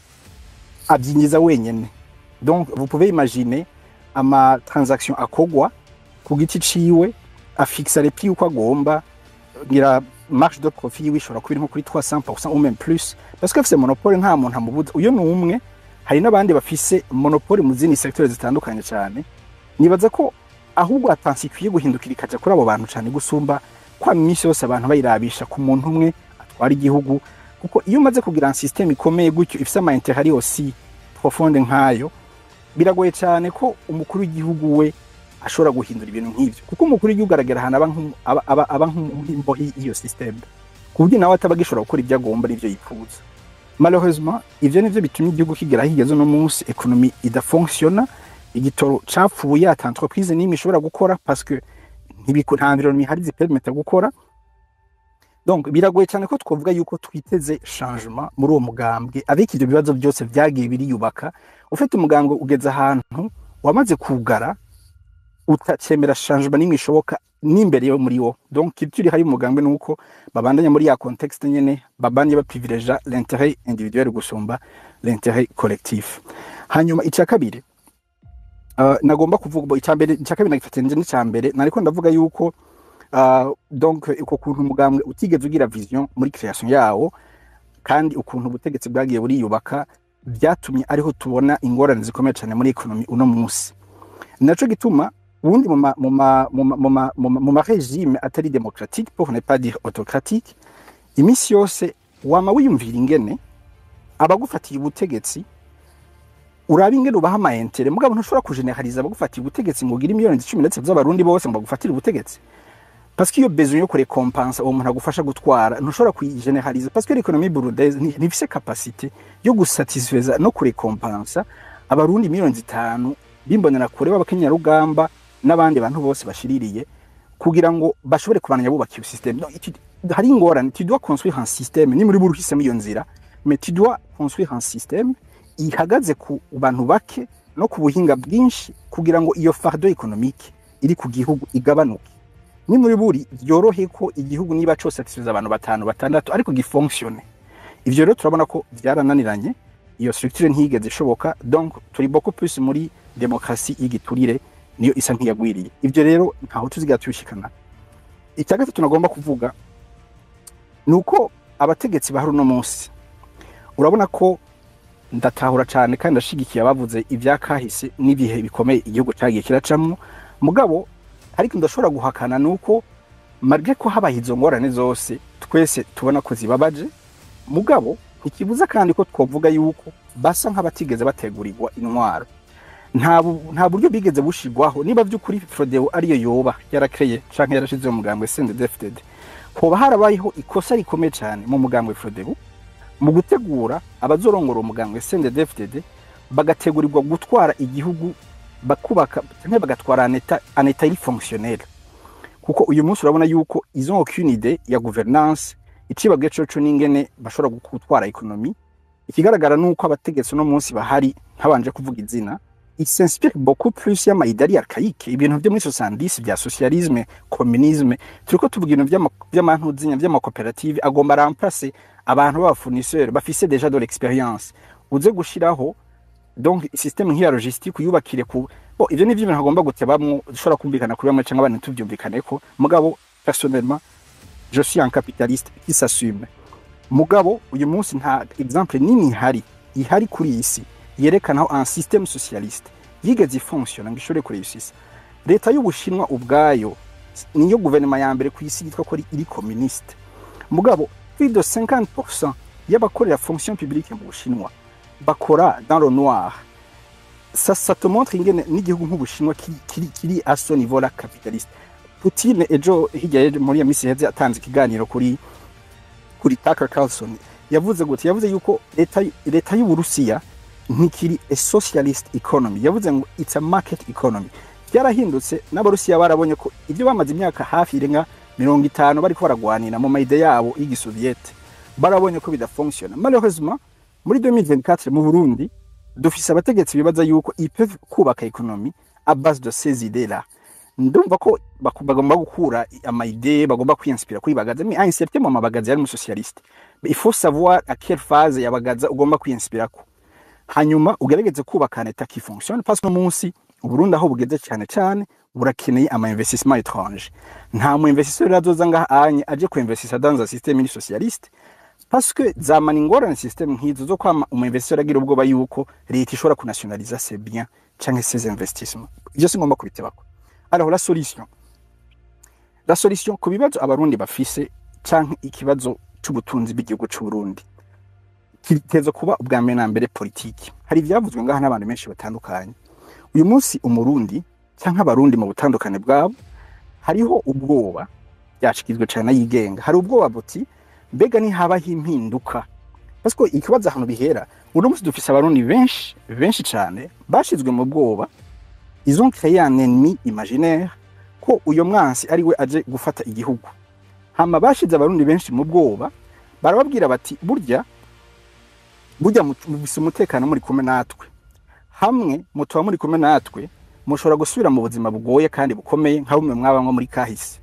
abyinjiza wenyene donc vous pouvez imaginer ama transaction akogwa ku giti ciwe afixa les prix uko agomba ngira marge de profit yiwe ishobora kuba iri nko kuri 300% ou même plus parce que afise monopole nta muntu amubuza uyo ni umwe hari n'abandi bafise monopole mu zindi secteurs zitandukanye cyane nibaza ko ahubwo atansi ikwiye guhindukira ikaja kuri abo bantu cyane gusumba kwa iminsi yose abantu bayirabisha ku muntu umwe atwara igihugu kuko iyo umaze kugira un système ikomeye gutyo ifise ama intérêt ari aussi profonde nkayo biragoye cyane ko umukuru w'igihugu we ashobora guhindura ibintu nk'ivyo kuko umukuru w'igihugu aragera ahantu aba nk'umu- aba- aba- aba nk'imbohi y'iyo système ku buryo nawe ataba agishobora gukora ibyo agomba n'ivyo yifuza malheureusement ivyo nivyo bitumye igihugu kigera higeze uno munsi ekonomi idafonctiona igitoro capfuye ata entreprise n'imwe ishobora gukora parce que ntibiko nta environnement ihari zipermeta gukora donc biragoye cyane ko twavuga yuko twiteze changement muri uwo mugambwe avec ibyo bibazo byose byagiye biriyubaka ufite umugambwe ugeze ahantu wamaze kugara utacemera changement n'imwe ishoboka n'imbere yo muri wo donc culture hari umugambwe nuko babandanya muri ya contexte nyene babanye baprivilegia l'intérêt individuel gusumba l'intérêt collectif hanyuma icya kabiri uh, nagomba kuvuga icya mbere icya kabiri nagifatanyije n'icya mbere nariko ndavuga yuko uh, donc uko kuntu umugambwe utigeze ugira vision muri création yawo kandi ukuntu ubutegetsi bwagiye buriyubaka byatumye ariho tubona ingorane zikomeye cyane muri ekonomi uno munsi naco gituma ubundi mu ma- mu ma- mu ma- mu ma- mu ma- mu marégime atari démocratique pour ne pas dire autocratique iminsi yose wama wiyumvira ingene abagufatiye ubutegetsi uraba ingene ubaha amayentere mugabo ntushobora kujeneraliza abagufatiye ubutegetsi ngo ugire miliyoni icumi ndetse z'abarundi bose ngo bagufatire ubutegetsi parce que iyo besoin yo kurekompansa uwo muntu agufasha gutwara ntushobora kuyijeneraliza parce que l'économie burundaise nti- ntifise capacité yo gusatisfeza no kurekompansa abarundi miliyoni zitanu bimbonera kure b'abakenyarugamba n'abandi bantu bose bashiririye kugira ngo bashobore kubandanya bubaka iyo système no, iki- hari ingorane tu dois construire un système ni muri buri uhisemo iyo nzira mais tu dois construire un système ihagaze ku bantu bake no ku buhinga bwinshi kugira ngo iyo fardo économique iri ku gihugu igabanuke ni muri buri byorohe ko igihugu niba cyose satisfeza abantu batanu batandatu ariko gifonctionne ivyo rero turabona ko byarananiranye iyo structure ntiyigeze ishoboka donc turi beaucoup plus muri demokarasi y'igiturire niyo isa nk'iyagwiriye ivyo rero ntaho tuziga tubishikana icya gatatu nagomba kuvuga ni uko abategetsi bahari uno munsi urabona ko ndatahura cyane kandi ndashigikiye abavuze ibya kahise n'ibihe bikomeye igihugu cyagiye kiracamo mugabo ariko ndashobora guhakana ni uko marge ko habaye izo ngorane zose twese tubona ko zibabaje mugabo ntikibuza kandi ko twavuga yuko basa nk'abatigeze bategurirwa intwaro nta bu- nta buryo bigeze bushigwaho niba by'ukuri Frodeo ariyo yoba yarakreye canke yarashize mu mugambwe CNDD-FDD hoba harabayeho ikosa rikomeye cyane mu mugambwe Frodeo mu gutegura abazorongora umugambwe CNDD-FDD bagategurirwa gutwara igihugu bakubaka canke bagatwara aneta aneta iri fonctionnelle kuko uyu munsi urabona yuko izo aucune idée ya gouvernance icibabwe coco n'ingene bashobora gutwara ekonomi ikigaragara nuko abategetsi uno munsi bahari ntabanje kuvuga izina il s'inspire beaucoup plus y'amayidari archaïque ibintu byo muri 70 bya socialisme communisme turiko tuvuga ibintu vy'ama- vy'amantuzinya vy'amakoperative agomba remplacer abantu b'abafournisseurs bafise déjà de l'expérience uze gushiraho donc système nk'iya logistique uyubakire ku bo ivyo ni ibintu hagomba gutebamwo dushobora kumvikana kuri bamwe canke abandi tuvyumvikaneko mugabo personnellement je suis un capitaliste qui s'assume mugabo uyu munsi nta exemple nini ihari ihari kuri iyi si yerekana aho un système socialiste yigeze ifonctiona ngo ishobore kureyisisa leta y'ubushinwa ubwayo niyo guverinoma ya mbere ku isi yitwa ko ari- iri communiste mugabo plus de 50% y'abakorera fonction publique mu bushinwa bakora dans le noir ça, ça te montre ingene n'igihugu nk'ubushinwa kiri, kiri, kiri à ce niveau là capitaliste Putin ejo hirya y'ejo muri ya misi heze atanze ikiganiro kuri kuri Tucker Carlson yavuze gute yavuze yuko leta leta y'Uburusiya ntikiri a socialist economy yavuze ngo it's a market economy byarahindutse n'abarusiya barabonye ko ibyo bamaze imyaka hafi irenga mirongo itanu bariko baragwanira mu mayide yabo y'igisoviyete barabonye ko bidafonctiona malheureusement muri 2024 mu Burundi dufise abategetsi bibaza yuko ipeuvent kubaka ekonomi à base de ces idées là ndumva ko baku- bagomba gukura amayide bagomba kwinspira kuri bagaza mais un certain moment bagaza yari umusocialiste Mais il faut savoir à quelle phase ya bagaza ugomba kwinspira ko hanyuma ugerageze kubaka leta qui fonctionne parce que no munsi uburundi aho bugeze cyane cyane burakeneye ama investissement étranger nta mu investisseur azoza ngaha anye aje ku investissa dans un système iri socialiste parce que zamana ingorane système nk'izo zo kwama umu investisseur agira ubwoba yuko leta ishobora kunationaliza ses biens canke ses investissements ivyo singomba kubitebako alors la solution la solution ku bibazo abarundi bafise canke ikibazo c'ubutunzi bw'igihugu c'uburundi kiteza kuba ubwa mbere na mbere politiki hari ivyavuzwe ngaha n'abantu benshi batandukanye uyu munsi umurundi canke abarundi mu butandukane bwabo hariho ubwoba byashikizwe cyane yigenga hari ubwoba buti mbega ntihabaho impinduka parce ko ikibazo ahantu bihera uno munsi dufise abarundi benshi benshi cyane bashizwe mu bwoba ils ont créé un ennemi imaginaire ko uyo mwansi ari we aje gufata igihugu hama bashize abarundi benshi mu bwoba barababwira bati burya burya mubise umutekano muri kumwe natwe hamwe mutuba muri kumwe natwe mushobora gusubira mu buzima bugoye kandi bukomeye nka bumwe mwabamwe muri kahise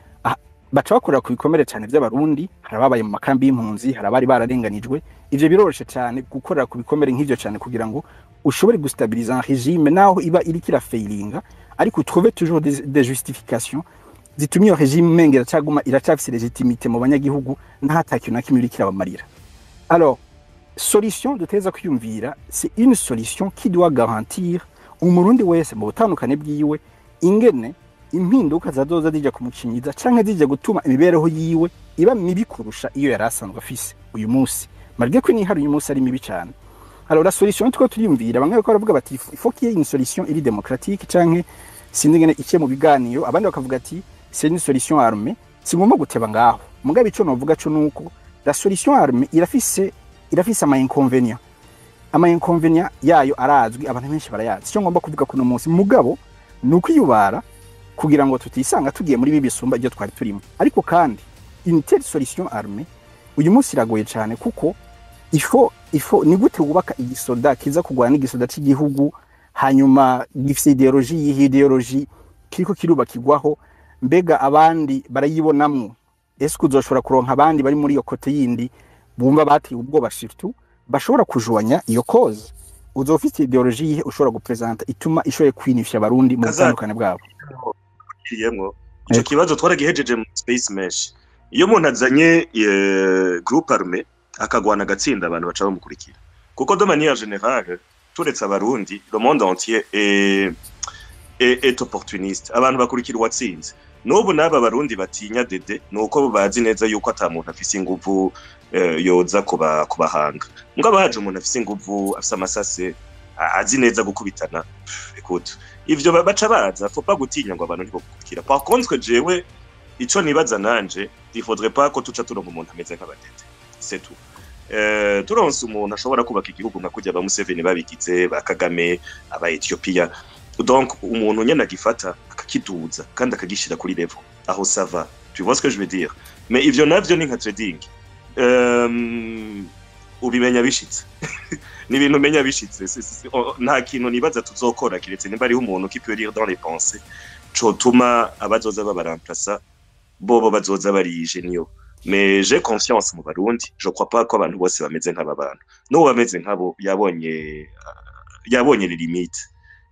baca bakorera ku bikomere cyane by'abarundi hari ababaye mu makambi y'impunzi hari abari bararenganijwe ivyo biroroshe cyane gukorera ku bikomere nk'ivyo cyane kugira ngo ushobore gustabiliza un regime naho iba iriko irafeilinga ariko trouver toujours des, des justifications zitumye iyo regime umenga iracaguma iracafise legitimite mu banyagihugu nta kintu na kimwe iriko irabamarira alors solution duteza kwiyumvira c'est une solution qui doit garantir umurundi wese mu butandukane bwiwe ingene impinduka zazoza zija kumucinyiza canke zija gutuma imibereho yiwe iba mibi kurusha iyo yari asanzwe afise uyu munsi malgré ko n'ihari uyu munsi ari mibi cyane alors la solution tuko turiyumvira bamwe bariko baravuga bati il faut qu'il y ait une solution iri démocratique canke sinzi ngene ikiye mu biganiro abandi bakavuga ati c'est une solution armée si ngomba guteba ngaho mugabe ico novuga co nuko la solution armée irafise irafise ama inconvénients ama inconvénients yayo arazwi abantu benshi barayazi icyo ngomba kuvuga kuno munsi mugabo ni ukwiyubara kugira ngo tutisanga tugiye muri bibi bisumba ibyo twari turimo ariko kandi une telle solution armée uyu munsi iragoye cyane kuko ifo ifo ni gute wubaka igisoda kiza kurwana n'igisoda cy'igihugu hanyuma gifite ideoloji yihe ideoloji kiriko kirubakirwaho mbega abandi barayibonamwo ese uzoshobora kuronka abandi bari muri iyo kote yindi bumva bateye ubwoba shiftu bashobora kujoanya iyo cause uzoba ufite ideoloji yihe ushobora gupresenta ituma ishoboye kwinifya abarundi mu butandukane bwabo yemwo ico kibazo twaragihejeje mu space mesh iyo umuntu azanye groupe armé akagwana agatsinda abantu baca bamukurikira kuko de manière générale turetse abarundi le monde entier est, est, est opportuniste abantu bakurikira uwatsinze n'ubu n'aba barundi batinya dede ni uko bazi neza yuko ata muntu afise inguvu yoza kubahanga mugabo haje umuntu afise inguvu afise amasase azi neza gukubitana écoute ivyo baca baza faut pas gutinya ngo abantu ntibokurikira par contre jewe ico nibaza nanje il faudrait pas ko tuca turonka umuntu ameze nk'abadede c'est tout Uh, turonse umuntu ashobora kubaka igihugu nka kurya ba Museveni babigize ba Kagame aba Ethiopia donc umuntu nyene agifata akakiduza kandi akagishira kuri level aho sava tu vois ce que je veux dire mais ivyo navyo ni nka trading um, ubimenya bishitse ni ibintu umenya bishitse nta kintu nibaza tuzokora kiretse nimba ariho umuntu qui peut lire dans les pensées cotuma abazoza babaramplasa bobo bazoza barije niyo mais j'ai confiance mu barundi je crois pas ko abantu bose bameze nk'aba bantu n'uwo bameze nk'abo yabonye yabonye les limites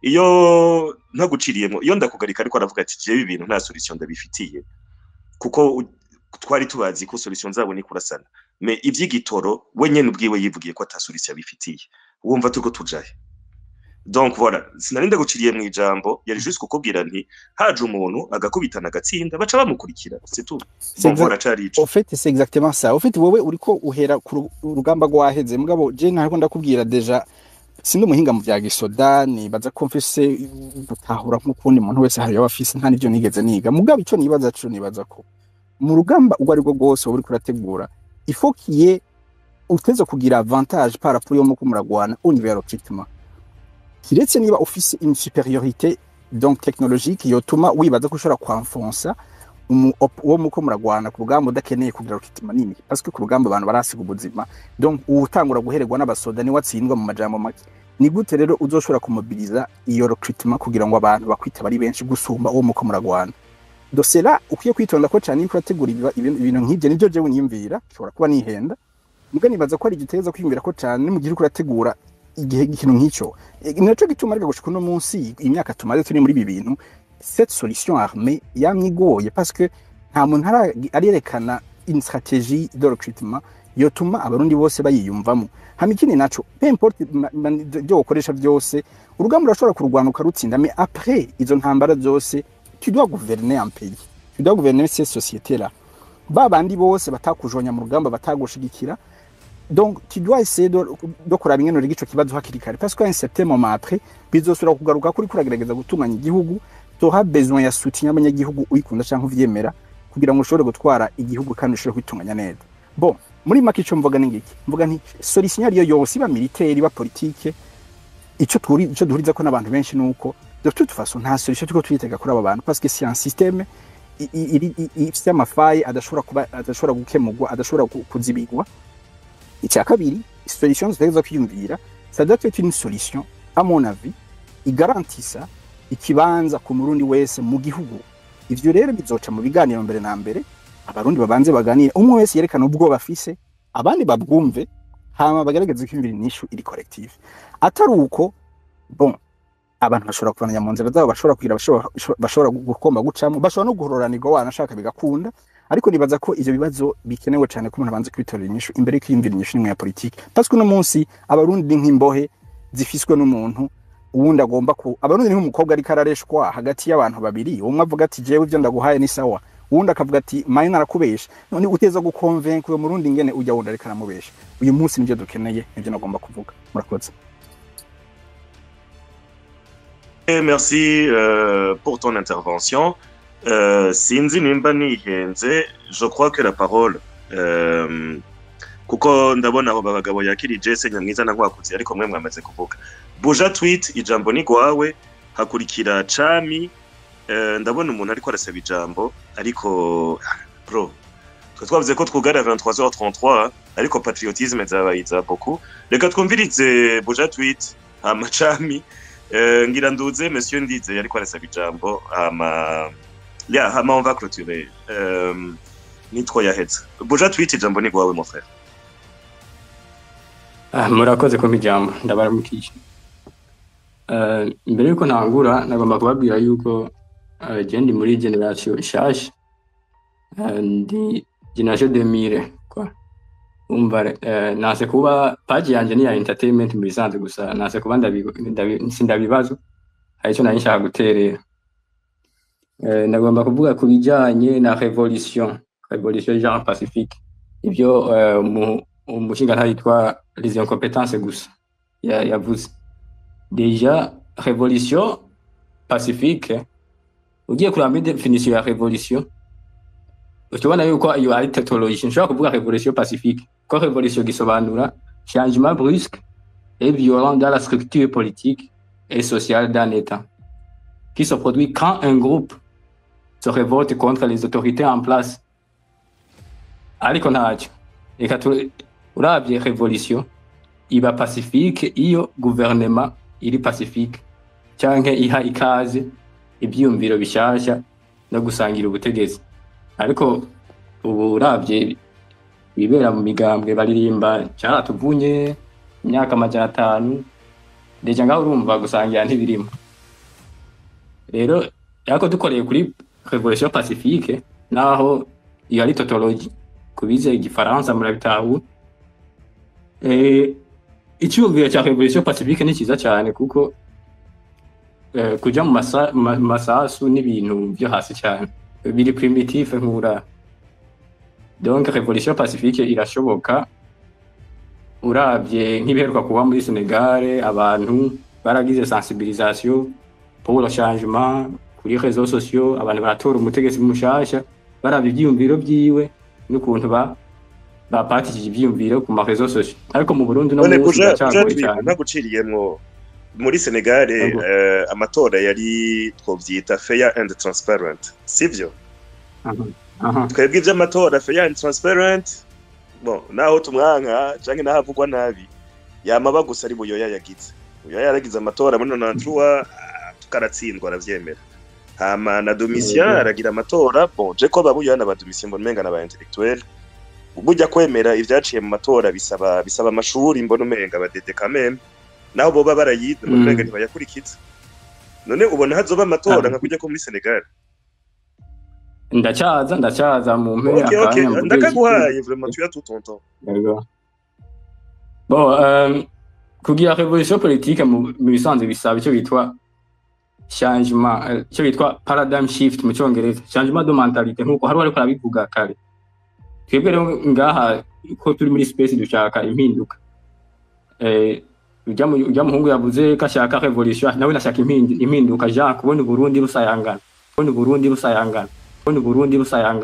iyo ntaguciriyemo iyo ndakugarika ariko aravuga ati jewe ibintu nta solution ndabifitiye kuko twari tubazi ko solution zabo ni kurasana mais ivy'igitoro we nyene ubwiwe yivugiye ko ata solution abifitiye wumva turiko tujahe donc voilà sinarinda guciriye mu ijambo yari juste kukubwira nti haje umuntu agakubitana agatsinda baca bamukurikira c'est tout bon voilà cari au fait c'est exactement ça au fait wowe uriko uhera ku rugamba rwaheze mugabo je ntariko ndakubwira deja sindi umuhinga mu vya gisoda nibaza ko mfise gutahura nk'ukundi muntu wese hari abafise nta nivyo nigeze niga mugabo ico nibaza co nibaza ko mu rugamba ubwo ari bwo bwose wowe uriko urategura il faut qu'il y ait uteze kugira avantage par rapport yo muko muragwana au niveau recrutement kiretse niba ufise une supériorité donc technologique yotuma wibaza ko ushobora kwamfonsa uwo muko muragwana ku rugamba udakeneye kugira recrutement nini parce que ku rugamba abantu barasiga ubuzima donc utangura guhererwa n'abasoda ni watsindwa mu majambo make ni gute rero uzoshobora kumobiliza iyo recrutement kugira ngo abantu bakwita bari benshi gusumba uwo muko muragwana dosera ukwiye kwitonda ko cyane yuko urategura ibintu nk'ibyo nibyo jewe niyumvira ushobora kuba nihenda muga nibaza ko ari igiteza kwiyumvira ko cyane mu gihe uriko urategura igihe ikintu nk'icyo naco gituma ariko gushika uno munsi imyaka tumaze turi muri ibi bintu cette solution armée yamye igoye parce que nta muntu arerekana une stratégie de recrutement yotuma abarundi bose bayiyumvamo hama ikindi naco peu importe ibyo ukoresha byose urugamba urashobora kurwana ukarutsinda mais après izo ntambara zose tu dois gouverner un pays tu dois gouverner cette société là ba bandi bose batakujonya mu rugamba batagushigikira donc tu dois essayer de, de kuraba ingene uriga ico kibazo hakiri kare parce que un certain moment après bizosubira kugaruka kuri kuragerageza gutunganya igihugu tuha besoin ya soutien y'abanyagihugu uyikunda canke uvyemera kugira ngo ushobore gutwara igihugu kandi ushobore kwitunganya neza bon muri make ico mvuga n'ingiki mvuga nti solution ariyo yose iba militaire iba politique ico turi ico duhuriza ko n'abantu benshi nuko de toute façon nta solution turiko tuyitega kuri aba bantu parce que c'est un système i- i- iri- i- i- ifise amafayi adashobora kuba adashobora gukemurwa adashobora ku- kuzibigwa icya kabiri solution zitageza kwiyumvira ça doit être une solution à mon avis igarantisa ikibanza ku murundi wese mu gihugu ivyo rero bizoca mu biganiro mbere na mbere abarundi babanze baganire umwe wese yerekana ubwoba afise abandi babwumve hama bagerageze kwiyumvira inyishu iri collective atari uko bon abantu bashobora kuvananya mu nzira zabo bashobora kugira bashobora- bashobora gukomba gucamo bashobora no guhororanirwa wanashaka bigakunda ariko nibaza ko ivyo bibazo bikenewe cyane ko umuntu abanze kwitorera inyishu imbere yo kwiyumvira inyishu n'imwe ya politiki parce que uno munsi abarundi ni nk'imbohe zifiswe n'umuntu uwundi agomba ku abarundi ni nk'umukobwa ariko arareshwa hagati y'abantu babiri umwe avuga ati jewe ivyo ndaguhaye ni sawa uwundi akavuga ati maye narakubesha none uteza gukonvenka uyo murundi ngene ujya wundi ariko aramubesha uyu munsi nivyo dukeneye nivyo nagomba kuvuga murakoze Eh, Merci euh, pour ton intervention. Euh, sinzi nimba nihenze, je crois que la parole euh, kuko ndabona aho bagabo yakirije se nyamwiza na nkwakuzi ariko mwe mwamaze kuvuga. Buja tweet ijambo ni gwawe hakurikira Chami euh, ndabona umuntu ariko arasaba ijambo ariko bro twe twavuze ko twugara 23h33 ariko patriotisme zabaye za beaucoup reka twumvirize Buja tweet hama Chami Euh, ngira nduze monsieur ndize yariko arasaba ijambo hama ya hama on va clôturer euh, nitwo yaheze buja twite ijambo ni gwawe mon frère Ah, murakoze kumpa ijambo ndabaramukije Eh, mbere yuko ntangura nagomba kubabwira yuko eh, je ndi muri generation nshasha Eh, ndi generation 2000 kwa umva eh, nase kuba page yanje ni ya entertainment mu bisanzwe gusa nase kuba ndabi- ndabi- sindabibazo hari icyo nari nshaka guterera Eh, ndagomba kuvuga ku bijyanye na revolution revolution genre pacifique ibyo eh, umu- umushinga yitwa les incompétences gusa ya- yavuze deja revolution pacifique ugiye kureba muri definition ya revolution ukibona yuko iyo ari technologie nshobora kuvuga revolution pacifique ko revolution gisobanura changement brusque et violent dans la structure politique et sociale d'un état qui se produit quand un groupe se révolte contre les autorités en place ariko ntacyo reka tu- urabye revolution iba pacifique iyo guverinoma iri pacifique canke iha ikaze ivyiyumviro bishasha no gusangira ubutegetsi ariko ubu urabye ibibera mu migambwe baririmba caratuvunye imyaka amajana atanu deja ngaho urumva gusangira ntibirimo rero ariko dukoreye kuri revolution pacifique naho iyo ari totologi kubize igifaransa murabitahura eh, icyumviro cya revolution pacifique ni cyiza cyane kuko eh, kuja mu masa- ma- masasu n'ibintu byo hasi cyane biri primitif nk'ura donc revolution pacifique irashoboka urabye nk'ibiheruka kuba muri Senegal abantu baragize sensibilisation pour le changement kuri réseaux sociaux abantu baratora umutegetsi mushasha baravye ivyiyumviro vyiwe n'ukuntu ba bapatishije ivyiyumviro ku ma réseaux sociaux ariko mu Burundi no none munsi buja buja biracagoye tweet cyane naguciriyemwo muri Senegal Yego. euh, amatora yari twovyita fair and transparent sivyo Aha, aha. twebwe ivy'amatora fair and transparent bon naho tumwanka canke naho avugwa nabi yamaba gusa ari buyoya yagize buyoya yaragize amatora muri 93 ah, tukaratsindwa aravyemera hama na Domitien Yego. aragira amatora bon je ko babuyoya na ba Domitien mbona umenga n'aba intellectuel burya kwemera ivyaciye mu matora bisaba bisaba amashuri mbona umenga badede kameme naho boba barayize mbona Mm. umenga ntibayakurikiza none ubona hazoba amatora Ah. nka kujya ko muri Senegal ndacyaza ndacyaza mu mpera ok ok akanya mvuge ndakaguhaye vraiment tu as tout ton temps D'accord. Bon, euh, kugira revolution politique mu mu bisanzwe bisaba icyo bitwa changement eh, icyo bitwa paradigm shift mu cyongereza changement de mentalité nkuko hari ariko arabivuga kare twebwe rero ngaha ko turi muri space dushaka impinduka eh ujya mu ujya muhungu yavuze ko ashaka revolution nawe nashaka impindu- impinduka ja kubona uburundi busayangana kubona uburundi busayangana kubona uburundi busayangana